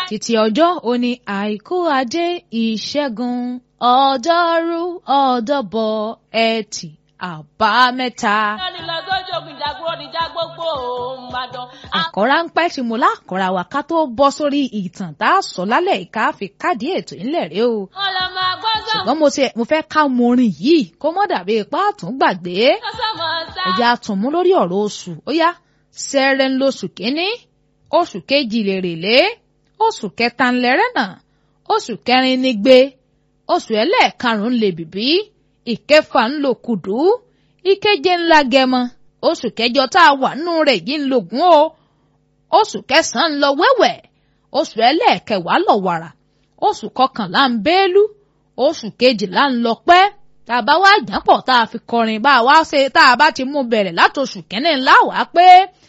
títí ọjọ́ òní àìkú ajé ìṣẹ́gun ọjọ́rú ọjọ́bọ̀ ẹtì àbámẹ́ta. ẹni lọ sójú ogun ìjàgbọ́n níjà gbogbo òun máa dán. àkọ́rá ń pẹ́ tí mo lákọ̀ọ́ra wa ká tó bọ́ sórí ìtàn tá a sọ lálẹ́ ìka fi káàdì ètò ńlẹ̀ rẹ o. wọ́n lọ máa gbọ́dọ̀. ṣùgbọ́n mo ti mo fẹ́ ká mo orin yìí kó mọ́ dàbí ipá àtún gbàgbé. sọ́sọ́mọ sá. ẹ̀jẹ̀ àtúnmú lórí ọ̀rọ̀ oṣù ó yá sẹ́rẹ̀ ń lóṣù kínní oṣù kejì lèrèlé oṣù kẹta ńlẹ́rẹ́ náà oṣù kẹrin ní gbé oṣù ẹlẹ́ẹ̀karùn-ún lè bìbí ìkẹfà ń lò kùdú ìkeje ńlá gẹmọ oṣù kẹjọ tá a wà nínú rẹ̀ yìí ń lògùn o oṣù kẹsàn-án ń lọ wẹ́wẹ́ oṣù ẹlẹ́ẹ̀kẹwàá lọ wàrà oṣù kọkànlá ń bẹ́ẹ́lú oṣù kejìlá ń lọ pẹ́ tá a bá wá jápọ̀ tá a fi kọrin bá a wá ṣe tá a bá ti mú bẹ̀rẹ̀ látòṣù kẹ́ni ńlá wàá pé